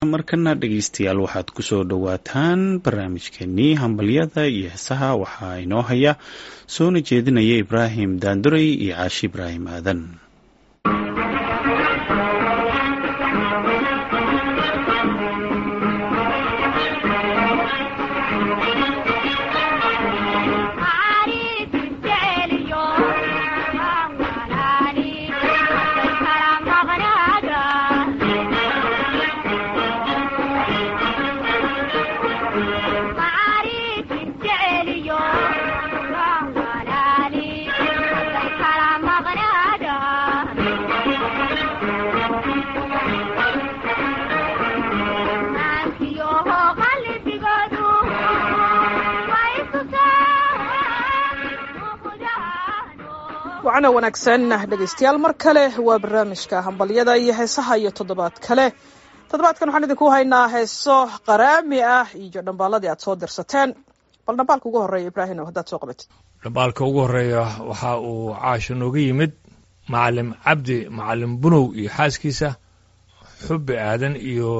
markana dhegeystayaal waxaad kusoo dhowaataan barnaamijkeenii hambalyada iyo heesaha waxaa inoo haya soona jeedinaya ibraahim daanduray iyo caashi ibraahim aadan wacana wanaagsan dhegaystayaal mar kale waa barnaamijka hambalyada iyo heesaha iyo toddobaad kale toddobaadkan waxaan idinku haynaa heeso qaraami ah iyo dhambaaladii aad soo dirsateen bal dhambaalka ugu horreeya ibraahim haddaad soo qabatid dhambaalka ugu horreeya waxa uu caasho nooga yimid macalim cabdi macalim bunow iyo xaaskiisa xubbi aadan iyo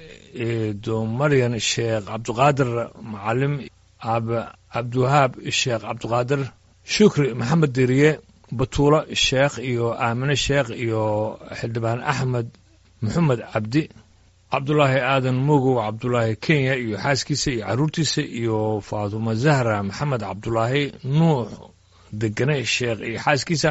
domaryan sheekh cabdiqaadir macalim ab cabdiwahaab sheekh cabdiqaadir shukri maxamed deriye batuulo sheekh iyo aamine sheekh iyo xildhibaan axmed maxamed cabdi cabdulaahi aadan mogow cabdulaahi kenya iyo xaaskiisa iyo carruurtiisa iyo faatuma zahra maxamed cabdulaahi nuux degane sheekh iyo xaaskiisa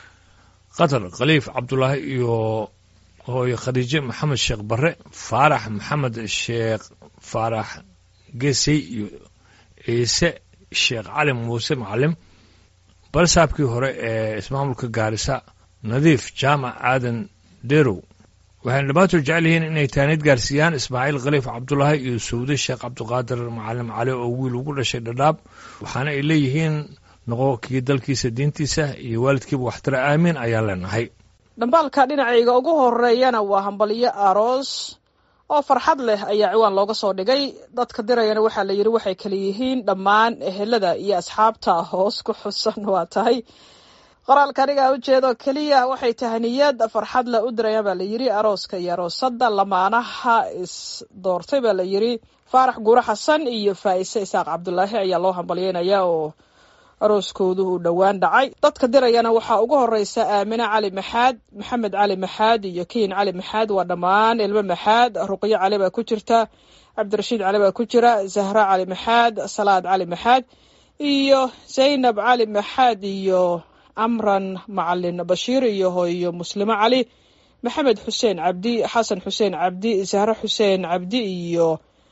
qatar khaliif cabdulaahi iyo hooye khadiije maxamed sheekh barre faarax maxamed sheekh faarax gesey iyo ciise sheekh cali muuse macalim balsaabkii hore ee ismaamulka gaarisa nadiif jaamac aadan derow waxayna dhammaantood jecel yihiin inay taaniid gaarsiiyaan ismaaciil khaliif cabdulaahi iyo sawde sheekh cabdiqaadir macalim cali oo wiil ugu dhashay dhadhaab waxaana ay leeyihiin noqo kii dalkiisa diintiisa iyo waalidkiiba waxtara aamiin ayaan leenahay dhambaalka dhinacayga ugu horeeyana waa hambalyo aroos oo farxad leh ayaa ciwaan looga soo dhigay dadka dirayana waxaa la yidhi waxay kala yihiin dhammaan ehelada iyo asxaabta hoos ku xusan waa tahay qoraalka anigaa ujeedo keliya waxay tahaniyad farxad leh u dirayaan baa la yidhi arooska iyo aroosada lamaanaha is doortay baa la yidhi faarax guuro xasan iyo faa'ise isaaq cabdulaahi ayaa loo hambalyeynaya oo arooskoodu uu dhowaan dhacay dadka dirayana waxaa ugu horeysa aamine cali maxaad maxamed cali maxaad iyo kiin cali maxaad waa dhammaan ilmo maxaad ruqyo cali baa ku jirta cabdirashiid cali baa ku jira zahra cali maxaad salaad cali maxaad iyo zaynab cali maxaad iyo amran macalin bashiir iyo hooyo muslimo cali maxamed xuseen cabdi xasan xuseen cabdi zahre xuseen cabdi iyo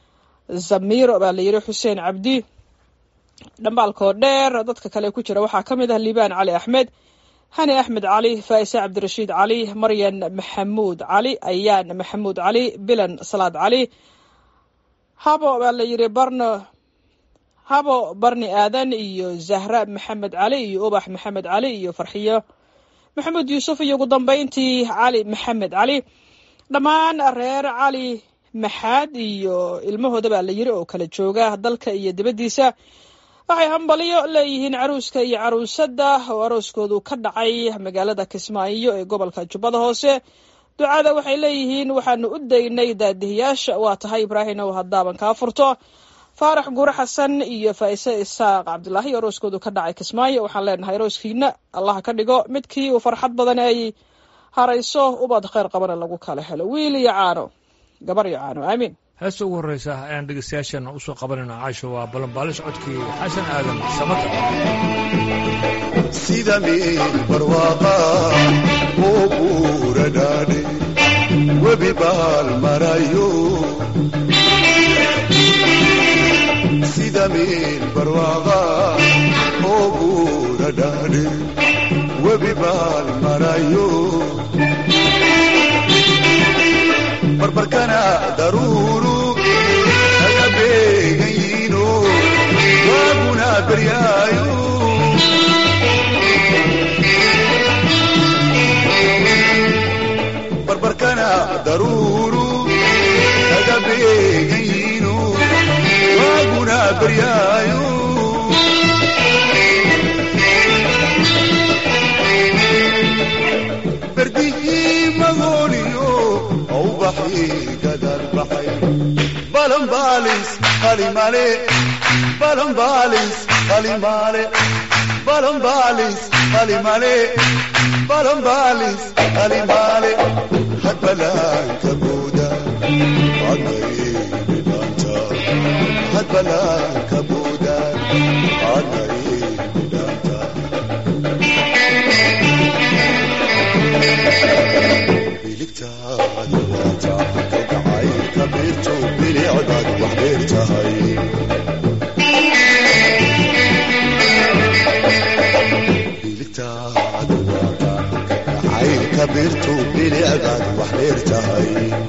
zamiiro baa la yidhi xuseen cabdi dhambaalkoo dheer dadka kale ku jira waxaa ka mid ah liibaan cali axmed hani axmed cali faa'ise cabdirashiid cali maryan maxamuud cali ayaan maxamuud cali bilan salaad cali habo baa la yidhi barno habo barni aadan iyo zahra maxamed cali iyo ubax maxamed cali iyo farxiyo maxamuud yuusuf iyo ugu dambeyntii cali maxamed cali dhammaan reer cali maxaad iyo ilmahooda baa la yidhi oo kala jooga dalka iyo dibaddiisa waxay hambalyo leeyihiin caruuska iyo caruusada oo arooskoodu ka dhacay magaalada kismaayo ee gobolka jubbada hoose ducada waxay leeyihiin waxaanu u daynay daadihiyaasha waa tahay ibraahim ow haddaaban kaa furto faarax guure xasan iyo faa'ise isaaq cabdulaahi arooskoodu ka dhacay kismaayo waxaan leenahay arooskiina allah ka dhigo midkii uu farxad badan ay harayso ubad kheyr qabana lagu kala helo wiil iyo caano gabar iyo caano aamiin heesta ugu horreysa ayaan dhegeystayaasheenna usoo qabanayna caasho waa balanbaalis codkii xasan aadan samata sida meel barwaaqa oo buura dhaadhe webi baal marayo sida meel barwaaqa oo buura dhaadhe webi baal marayo barbarkana daruuru aga beegayiino waaguna beryaayo barbarkana daruuru aga beegayiino waaguna beryaayo berdihii magooniyo ubaxii gadal baxay balanbaalis qalimale balanbaalis qalimale balanbaalis qalimale balanbaalis qalimale hadbalaanka buuda adnaybidhaanta hadbalaanka buuda adnaybidhaanta biligtaadu waata kagacay kabiirto bilicdaad wax dheer tahay biligtaadu waata kagacay kabiirto bilicdaad wax dheer tahay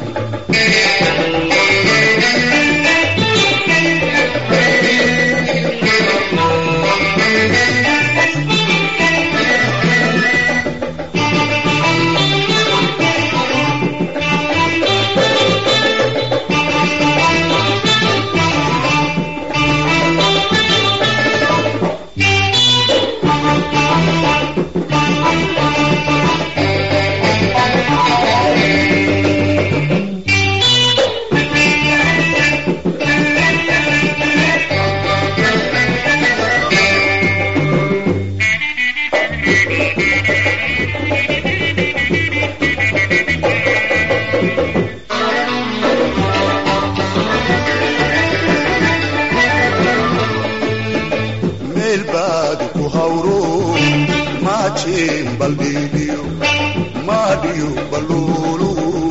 meel baad ku hawro maajeen baldhiibiyo maadhiyo baluulu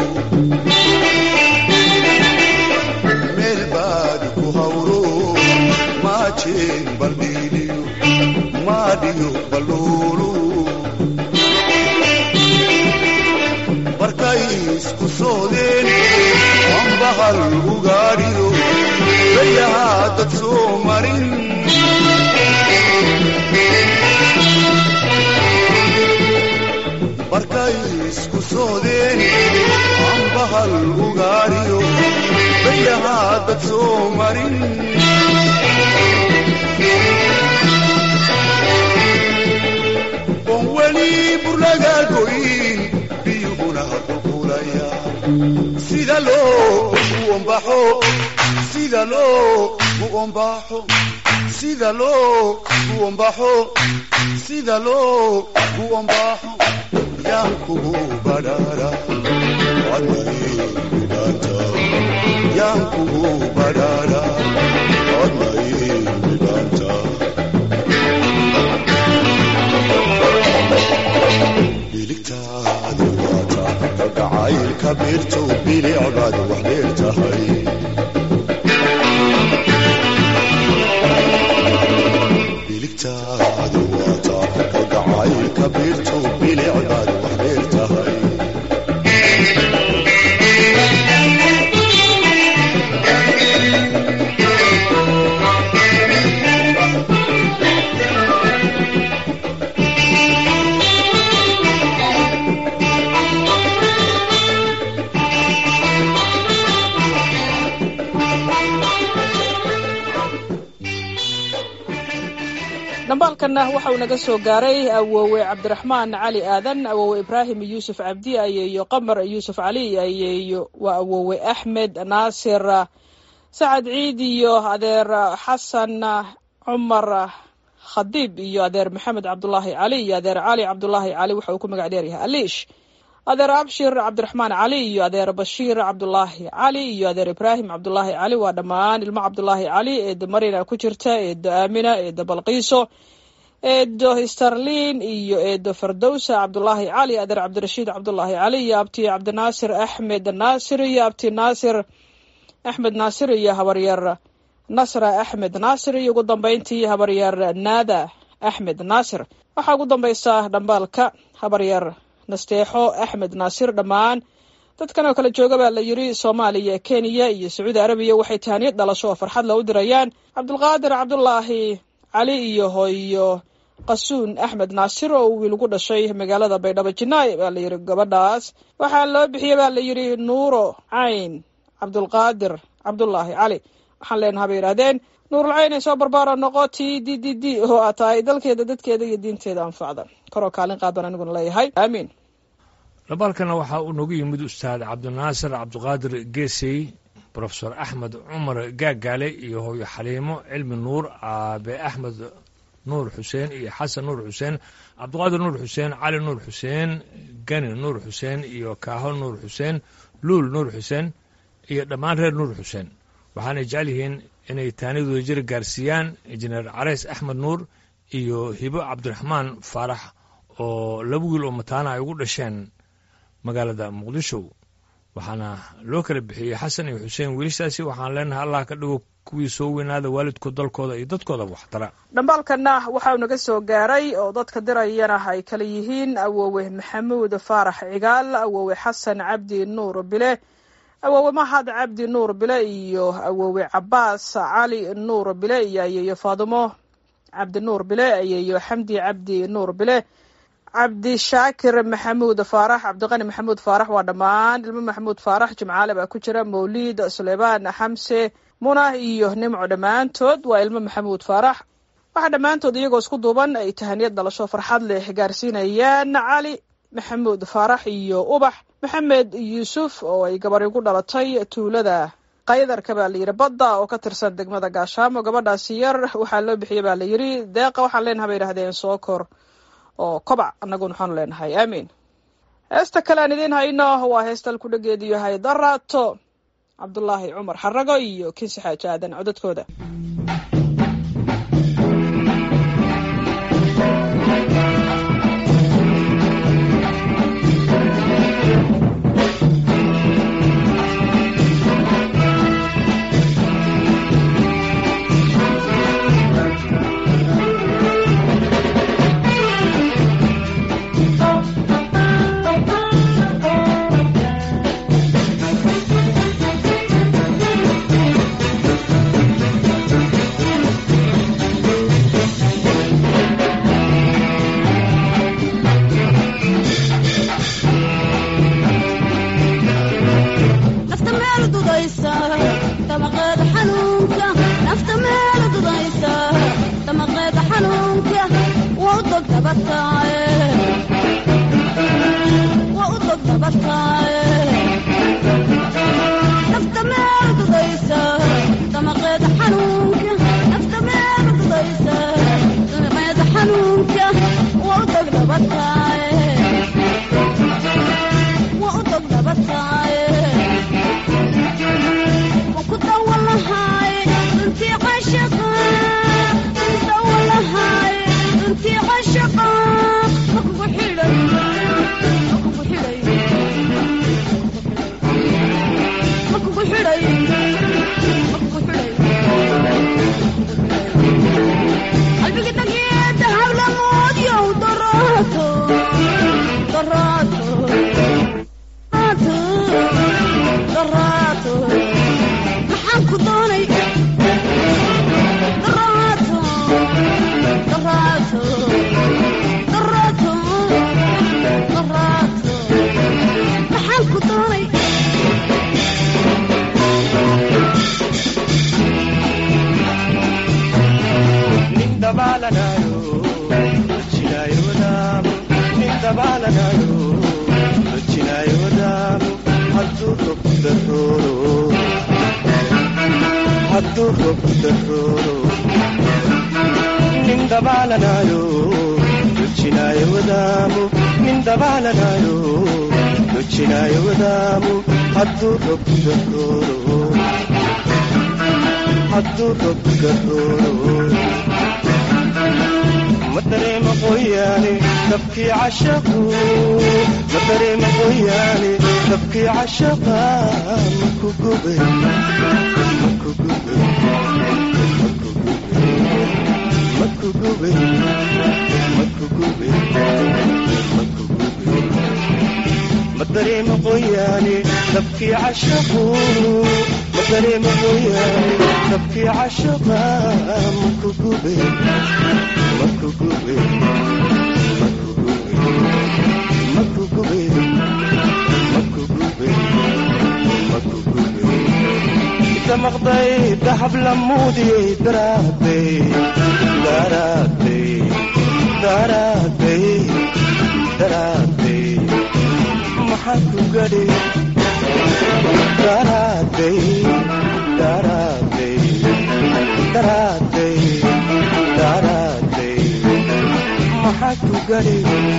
meel baad ku hawro maajeen baldhiibiyo maadhiyo baluulu markay isku soodeen ambahal ugaadhiyo bayahaa dad soo marin markay isku soodeen ambahal ugaadhiyo bayahaa dad soo marin oon weli burlaga goyn biyuhuna qulqulaya sida loo u ombaxo sida loo u ombaxo sida loo u ombaxo sida loo u ombaxo yaan kugu badhaara adnaybidhaanta yaan kugu badhaara adnaybidhaanta biligtaadu waata kagacaylka biirto bilicdaad wax dheer tahay biligtaadu waata kagacaylka biirto bilicdaad wax dheer tahay dhambaalkanna waxa uu naga soo gaaray awoowe cabdiraxmaan cali aadan awoowe ibraahim yuusuf cabdi ayeeyo qamar yuusuf cali ayeeyo waa awoowe axmed naasir sacad ciid iyo adeer xasan cumar khadiib iyo adeer maxamed cabdulaahi cali iyo adeer cali cabdulaahi cali waxa uu ku magac dheeryahay aliish adeer abshir cabdiraxmaan cali iyo adeer bashiir cabdulaahi cali iyo adeer ibraahim cabdulaahi cali waa dhammaan ilmo cabdulaahi cali eedo marina ku jirta eedo aamina eedo balqiiso eedo starlin iyo eedo fardowsa cabdulaahi cali adeer cabdirashiid cabdulaahi cali iyo abti cabdinaasir axmed naasir iyo abti naasir axmed naasir iyo habaryar nasra axmed naasir iyo ugu dambeyntii habaryar naada axmed naasir waxaa ugu dambaysa dhambaalka habaryar nasteexo axmed naasir dhammaan dadkan oo kale jooga baa la yiri soomaaliya kenya iyo sacuudi arabiya waxay tahaniyad dhalasho oo farxad la u dirayaan cabdulqaadir cabdulaahi cali iyo hooyo qasuun axmed naasir oo uu wiil ugu dhashay magaalada baydhabo jinaay baa la yiri gabadhaas waxaa loo bixiyey baa la yiri nuuro cayn cabdulqaadir cabdulaahi cali waxaan leenaha bay yidhahdeen nuurulcayn ay soo barbaara noqo t d d d oo aa tahay dalkeeda dadkeeda iyo diinteeda anfacda koroo kaalin qaadan aniguna leeyahay aamiin labaalkana waxaa uu nagu yimid ustaad cabdinaasir cabdiqaadir geesey brofesor axmed cumar gaagaale iyo hooyo xaliimo cilmi nuur aabe axmed nuur xuseen iyo xasan nuur xuseen cabdiqaadir nuur xuseen cali nuur xuseen gani nuur xuseen iyo kaaho nuur xuseen luul nuur xuseen iyo dhammaan reer nuur xuseen waxaanay jecel yihiin inay taanidooda jiri gaarsiiyaan injineer carays axmed nuur iyo hibo cabdiraxmaan faarax oo laba wiil oo mataana ay ugu dhasheen magaalada muqdisho waxaana loo kala bixiyey xasan iyo xuseen wiilashaasi waxaan leenahay allah ka dhigo kuwii soo weynaada waalidkood dalkooda iyo dadkooda waxtara dhambaalkana waxauu naga soo gaaray oo dadka dirayana ay kala yihiin awoowe maxamuud faarax cigaal awoowe xasan cabdi nuur bile awoowe mahad cabdi nuur bile iyo awoowe cabaas cali nuur bile iyo ayeeyo faadimo cabdi nuur bile ayeeyo xamdi cabdi nuur bile cabdishaakir maxamuud faarax cabdiqani maxamuud faarax waa dhammaan ilmo maxamuud faarax jimcaale baa ku jira mawliid suleymaan xamse munah iyo nimco dhammaantood waa ilmo maxamuud faarax waxaa dhammaantood iyagoo isku duuban ay tahaniyad dhalasho farxad leh gaarsiinayaan cali maxamuud faarax iyo ubax maxamed yuusuf oo ay gabari ku dhalatay tuulada qaydarka baa layidhi badda oo ka tirsan degmada gaashaamo gabadhaasi yar waxaa loo bixiyey baa layidhi deeqa waxaan leenaha bay yidhahdeen sookor oo kobac annaguna waxaanu leenahay aamiin heesta kale aan idiin hayno waa heestal ku dhageedu yahay daraato cabdulaahi cumar xarago iyo kinsi xaaji aadan codadkooda maxaan ku gadhay daraaday daraaday daraaday daraaday maxaan ku gadhay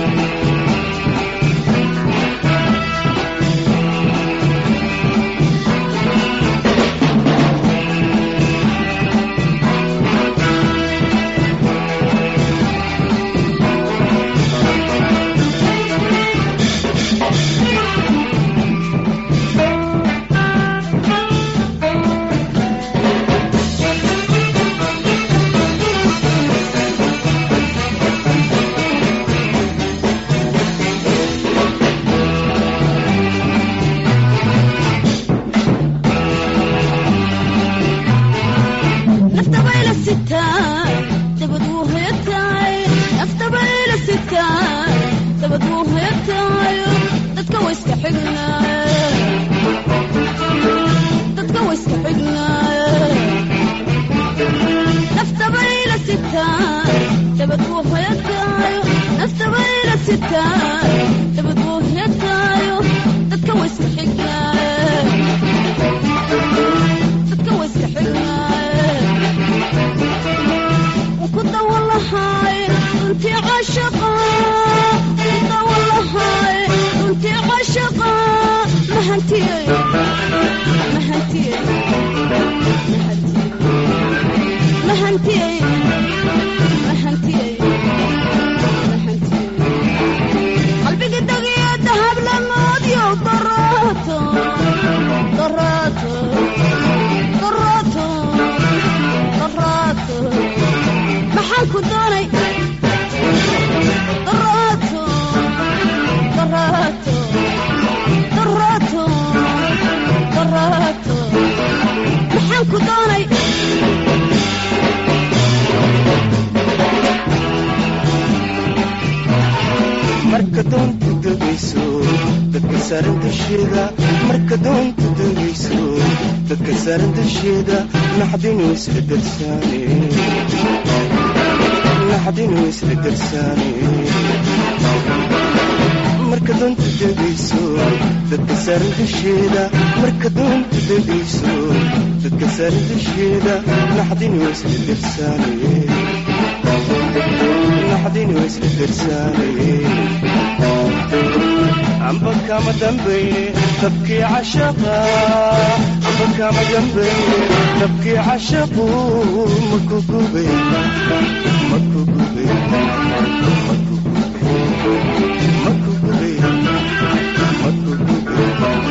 naftabayla sitaa dabad wuu hoyataay naftabayla sitaa dabad wuu hoyataayo dadka wa iska xignaay dadka wa iska xignaay naftabayla sitaa dabad wuu hoyataayo naftabayla sitaa dabad wuu hoyataayo dadka wa iska xignaay dadka wa iska xignaay وكنت والله هاي انت عاشقة كنت والله هاي انت عاشقة ما هنتي ما هنتي ما هنتي ما هنتي ما هنتي قلبي قد يا ذهب للماضي وضراته ضراته ضراته ضراته maxaan ku doonay daraato daraato daraato daraato maxaan ku doonay marka doonta degayso dadka saaran dusheeda marka doonta degayso dadka saaran dusheeda naxdinu isla darsaane naxdinu isla darsaane marka doonta degayso dadka saaran dusheeda marka doonta degayso dadka saaran dusheeda naxdinu isla darsaane naxdinu isla darsaane amba kama dambayne tabkii cashaqa amba kama dambayne tabkii cashaqu maku gubay maku gubay maku gubay maku gubay maku gubay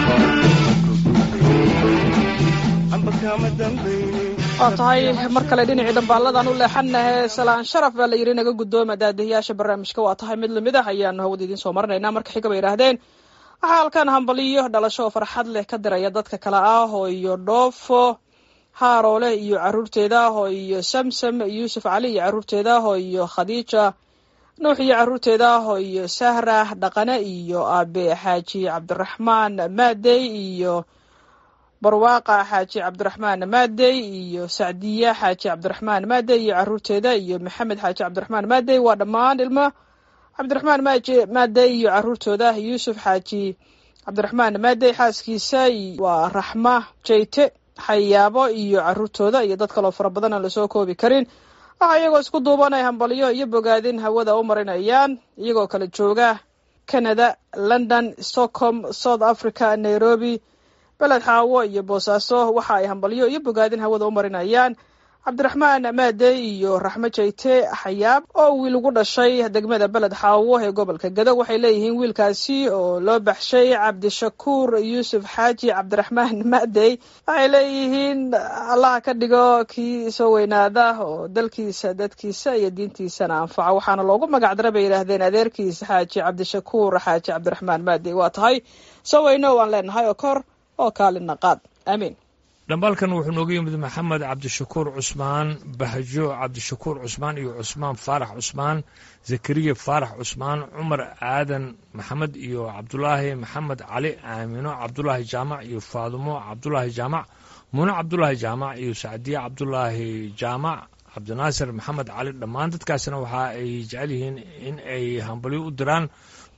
amba kama dambayne waa tahay mar kale dhinacii dambaalladan u leexanahe salaan sharaf baa la yidhi naga guddooma daadihiyaasha barnaamijka waa tahay mid lamid ah ayaanu hawada idiin soo marinaynaa marka xiga bay yidhaahdeen waxaa halkan hambaliyo dhalasho oo farxad leh ka diraya dadka kale ah oo iyo dhoofo haaroole iyo caruurteeda oo iyo samsam yuusuf cali iyo caruurteeda oo iyo khadiija nuux iyo caruurteeda oo iyo sahra dhaqane iyo aabe xaaji cabdiraxmaan maadey iyo barwaaqa xaaji cabdiraxmaan maadey iyo sacdiya xaaji cabdiraxmaan maadey iyo caruurteeda iyo maxamed xaaji cabdiraxmaan maadey waa dhammaan ilmo cabdiraxmaan maaje maadey iyo caruurtooda yuusuf xaaji cabdiraxmaan maadey xaaskiisa waa raxma jeyte xayaabo iyo caruurtooda iyo dad kaloo fara badan aan lasoo koobi karin waxaa iyagoo isku duubanay hambalyo iyo bogaadin hawada u marinayaan iyagoo kala jooga canada london stockholm south africa nairobi beled xaawo iyo boosaaso waxa ay hambalyo iyo bogaadin hawada u marinayaan cabdiraxmaan maadey iyo raxmo jeyte xayaab oo wiil ugu dhashay degmada beled xaawo ee gobolka gado waxay leeyihiin wiilkaasi oo loo baxshay cabdishakuur yuusuf xaaji cabdiraxmaan maadey waxay leeyihiin allaha ka dhigo kii soo weynaada oo dalkiisa dadkiisa iyo diintiisana anfaca waxaana loogu magac dara bay yidhaahdeen adeerkiisa xaaji cabdishakuur xaaji cabdiraxmaan maadey waa tahay soo weyno waan leenahay oo kor oo kaalina qaad aamiin dhambaalkan wuxuu nooga yimid maxamed cabdishakuur cusmaan bahjo cabdishakuur cusmaan iyo cusmaan faarax cusmaan zakariya faarax cusmaan cumar aadan maxamed iyo cabdulaahi maxamed cali aamino cabdulaahi jaamac iyo faadumo cabdulaahi jaamac muune cabdulaahi jaamac iyo sacdiye cabdulaahi jaamac cabdinaasir maxamed cali dhammaan dadkaasna waxa ay jecel yihiin in ay hambalyo u diraan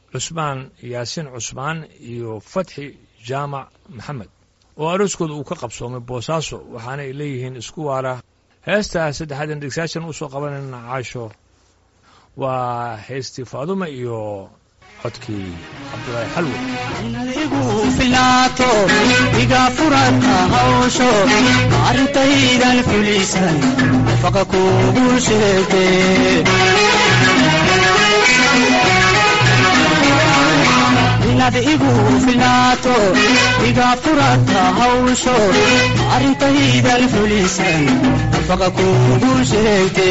cusmaan yaasiin cusmaan iyo fatxi jaamac maxamed oo arooskooda uu ka qabsoomay boosaaso waxaana ay leeyihiin isku waara heesta saddexaadan dhegsaashan usoo qabanayna caasho waa heystii faadume iyo codkii cabdulaahi xalwe adigu filaato iga furata hawsho arrintaydan fulisan faqa kugu sheegte inaad igu filaato iga furata hawsho arrintaydan fulisan faqa kugu sheegte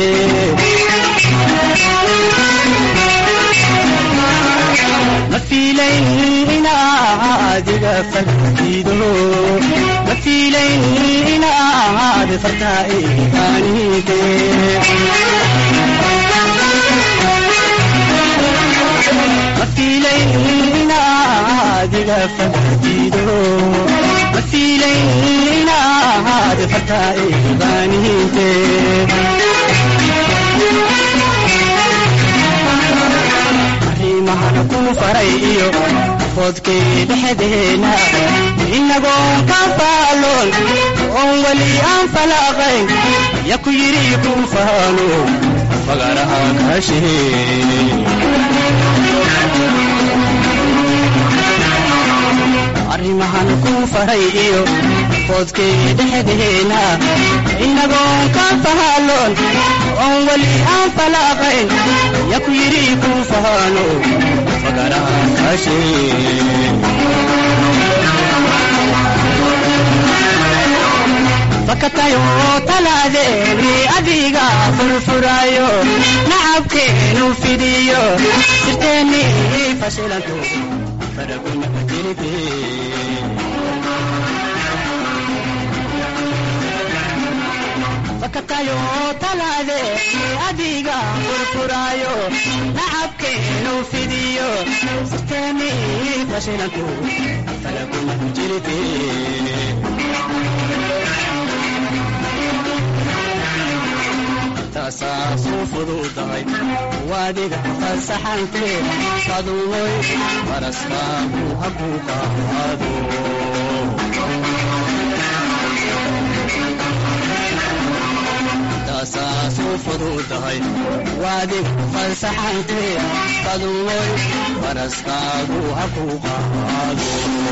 ma fiilayn inaad iga fagdido ma fiilayn inaad fartaa igaanide ma fiilayn inaad iga fagdido ma fiilayn inaad fartaa igaanide arrimahan ku faray iyo foodkii dhexdeena inagoon ka faaloon oon weli aan falaaqayn ya ku yidhi ku faalo fagaraha kaashee arrimahan ku faray iyo foodkii dhexdeena inagoon ka faaloon oon weli aan falaaqayn ya ku yidhi ku faalo fagaraha kaashee fakatayo talaadeeni adiga furfurayo nacabkeenu fidiyo sirteeni fashilanto faraguna jirte fakatayo talaadeeni adiga furfurayo nacabkeenu fidiyo sirteeni fashilanto faraguna jirte taasaasu fududahay waadiga fasaxante sadumoy faraskaagu haku qaado taasaasu fududahay waadiga fasaxante sadumoy faraskaagu haku qaado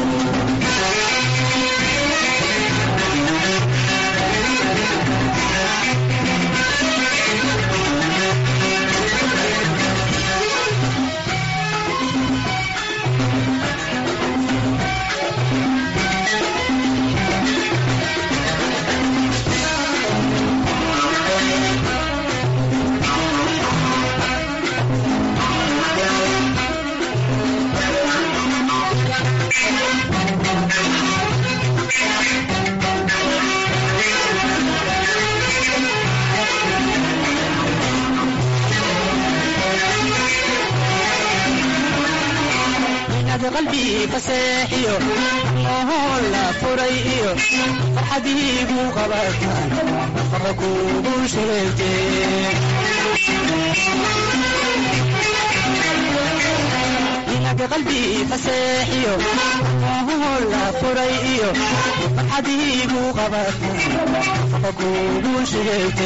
inaad qalbii faseexiyo mohoon la furay iyo farxadiigu qabataan faqa kugu sheegte inaad qalbii faseexiyo mohoon la furay iyo farxadiigu qabataan faqa kugu sheegte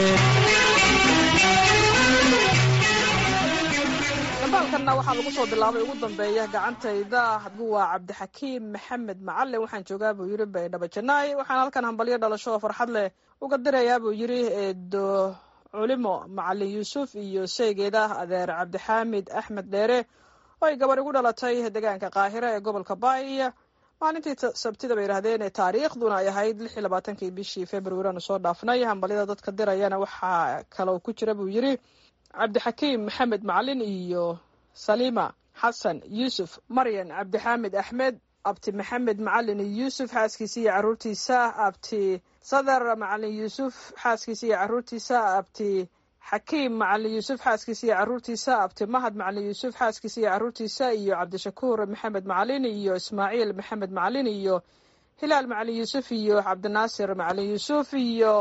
dambaalkanna waxaa lagu soo bilaabay ugu dambeeya gacantayda hadgu waa cabdixakiim maxamed macalin waxaan joogaa buu yidhi baydhabo janaay waxaan halkan hambalyo dhalasho oo farxad leh uga dirayaa buu yidhi eedo culimo macalin yuusuf iyo sheygeeda adeer cabdixaamid axmed dheere oo ay gabar igu dhalatay deegaanka qaahira ee gobolka baay maalintii sabtida bay yidhahdeen ee taariikhduna ay ahayd lix iyo labaatankii bishii februari aanu soo dhaafnay hambalyada dadka dirayana waxaa kaloo ku jira buu yidhi cabdixakiim maxamed macalin iyo saliima xasan yuusuf maryan cabdixaamid axmed abti maxamed macalin yuusuf xaaskiisa iyo caruurtiisa abti sadar macalin yuusuf xaaskiisa iyo caruurtiisa abti xakiim macalin yuusuf xaaskiisa iyo caruurtiisa abti mahad macalin yuusuf xaaskiisa iyo caruurtiisa iyo cabdishakuur maxamed macalin iyo ismaaciil maxamed macalin iyo hilaal macalin yuusuf iyo cabdinaasir macalin yuusuf iyo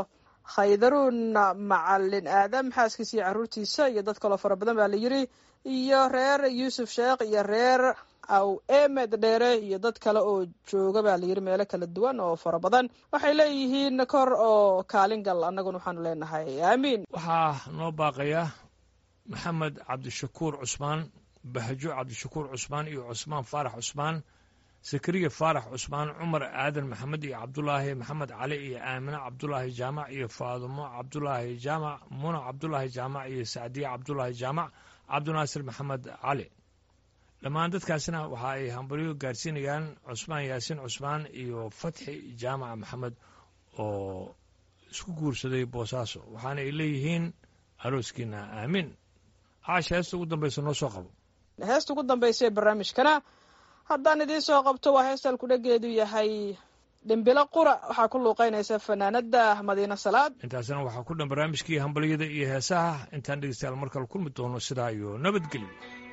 khaydaruun macalin aadam xaaskiisa iyo caruurtiisa iyo dad kaloo fara badan baa la yiri iyo reer yuusuf sheekh iyo reer aw emed dheere iyo dad kale oo jooga baa layiri meelo kala duwan oo fara badan waxay leeyihiin kor oo kaalin gal annaguna waxaanu leenahay aamiin waxaa noo baaqaya maxamed cabdishakuur cusmaan bahjo cabdishakuur cusmaan iyo cusmaan faarax cusmaan zakariya faarax cusmaan cumar aadan maxamed iyo cabdulaahi maxamed cali iyo aamine cabdulaahi jaamac iyo faadumo cabdulaahi jaamac muna cabdulaahi jaamac iyo sacdiye cabdulaahi jaamac cabdinaasir maxamed cali dhammaan dadkaasna waxa ay hambalyo gaarsiinayaan cusmaan yaasiin cusmaan iyo fatxi jaamac maxamed oo isku guursaday boosaaso waxaana ay leeyihiin arooskiina aamiin caasha heesta ugu dambaysa noo soo qabo heesta ugu dambaysa ee barnaamijkana haddaan idiin soo qabto waa heestal kudhageedu yahay dhimbilo qura waxaa ku luuqeynaysa fanaanada madiine salaad intaasna waxaa ku dhan barnaamijkii hambalyada iyo heesaha intaan dhegeystayaal mar kale kulmi doono sidaa iyo nabadgelyo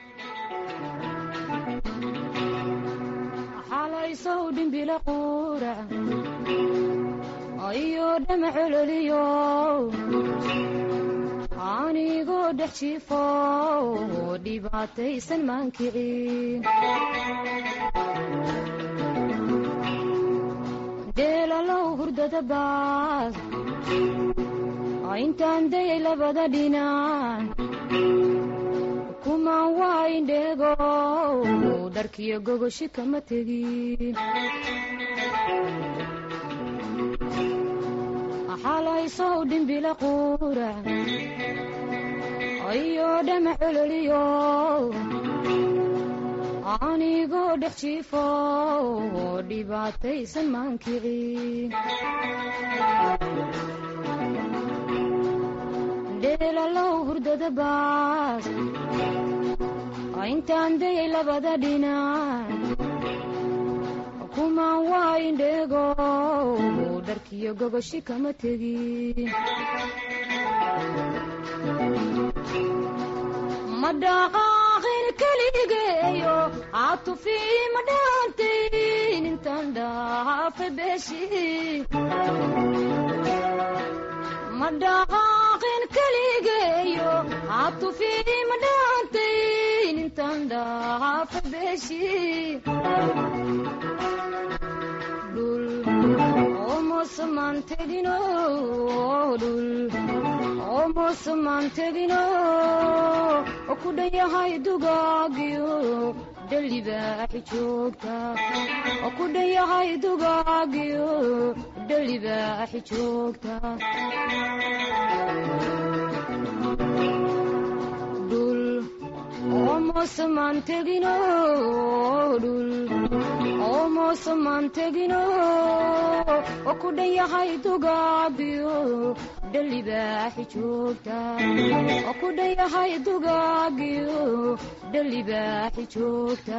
xalaysow dhimbilo quura iyo dhama cololiyo anigoo dhex jiifo dhibaataysan maankicin dheelalow hurdada baas intaan dayay labada dhinac kumaan waa indheego dharkiyo gogoshi kama tegin xalaysow dhimbila quura iyo dhama cololiyo anigoo dhex jiifo dhibaataysan maankicin dheelalow hurdada baas intaan dayay labada dhinac kumaan waa indheego dharkiyo gogoshi kama tegin ma dhaqaaqin keligeeyo caatufii ma dhaantayn intaan dhaafa beeshi ma dhaqaaqin keligeeyo caatufii ma dhaantayn intaan dhaafa beeshi dhul omosamaan tegino dhul omosamaan tegino oo ku dhan yahay dugaagiyo dhalibaaxi joogta oo ku dhan yahay dugaagiyo dhalibaaxi joogta dhul omosamaan tegino dhul omosamaan tegino oo ku dhan yahay dugaagiyo dhalibaaxi joogta oo ku dhan yahay dugaagiyo dhalibaaxi joogta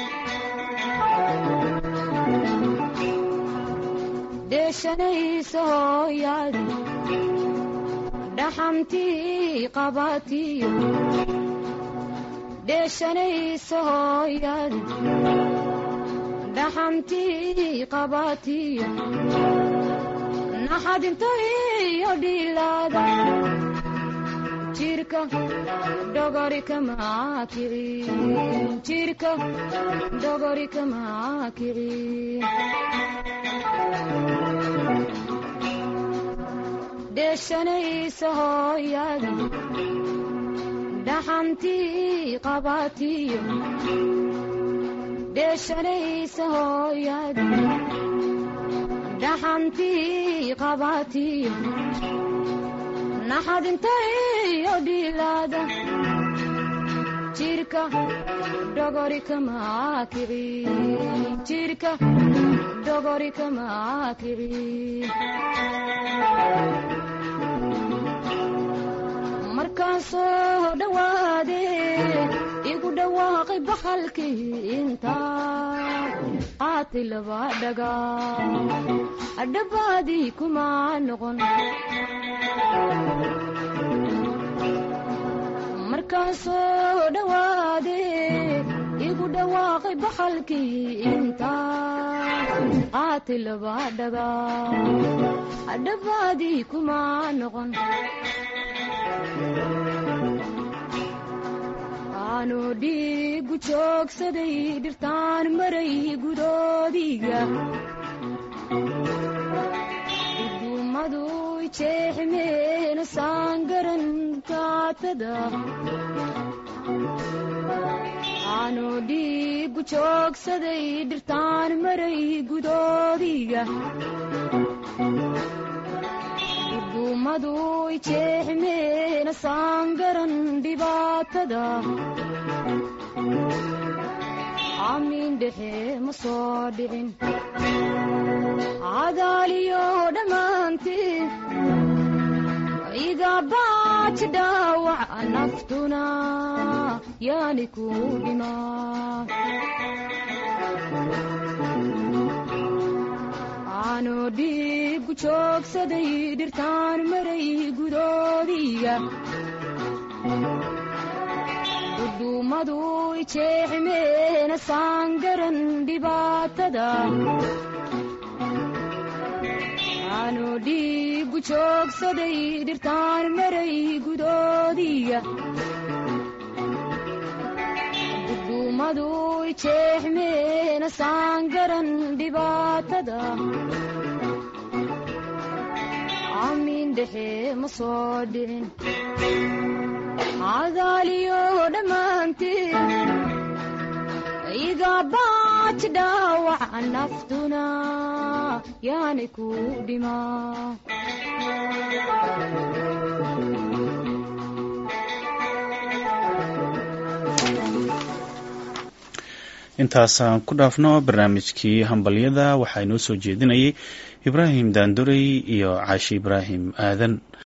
deeshanaysa hooyaadi dhaxantii qabatiyo dheeshanaysa hooyaadi dhaxantii qabatiyo naxadinta iyo dhilaada jirka dhogori kamaa kicin jirka dhogori kamaa kicin dheeshanaysa hooyaadi dhaxantii qabatiyo dheeshanaysa hooyaadi dhaxantii qabatiyo naxadinta iyo dhilaada jirka dhogori kamaa kicin jirka dhogori kamaa kicin markaan soo dhowaade igu dhawaaqay bakhalkii intaa qaatay laba dhaga adhabaadii kuma noqon markaan soo dhowaade igu dhawaaqay bakhalkii intaa qaati laba dhagaa dhabaadii kuma noqon aanu dhiigu joogsaday dhirtaan maray gudoodiga udumadu jeexmeena saangaran kaatada aanu dhiigu joogsaday dhirtaan maray gudoodiga udumadu jeexmeena saangaran dhibaatada amiin dhexe ma soo dhicin cadaaliyo dhammaantii iga baaji dhaawac naftuna yaani ku dhimaa aanu dhiigu joogsaday dhirtaan maray gudoodiga udumadu jeexmeena saangaran dhibaatada aanu dhiigu joogsaday dhirtaan maray gudoodiga udumadu jeexmeena saangaran dhibaatada amiin dhexe ma soo dhicin cadaaliyo dhammaantii iga baaji dhaawac naftuna yaani ku dhimaa intaasaan ku dhaafno barnaamijkii hambalyada waxaa inoo soo jeedinayay ibraahim daandurey iyo caashi ibraahim aadan